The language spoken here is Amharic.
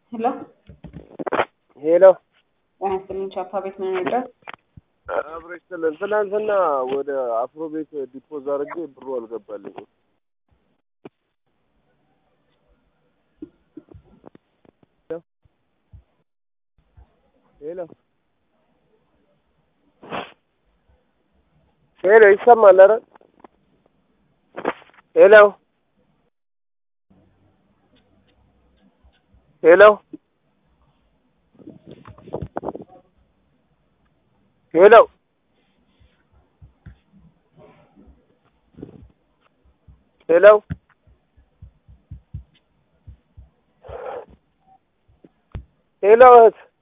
ሄሎ ሄሎ ጤና ይስጥልኝ። ቻፓ ቤት ምን ነበር? አብረሽ ስለን ትናንትና ወደ አፍሮ ቤት ዲፖዝ አድርጌ ብሩ አልገባልኝም። ሄሎ ሄሎ ይሰማል? ኧረ ሄሎ ሄሎ ሄሎ ሄሎ ሄሎ እህት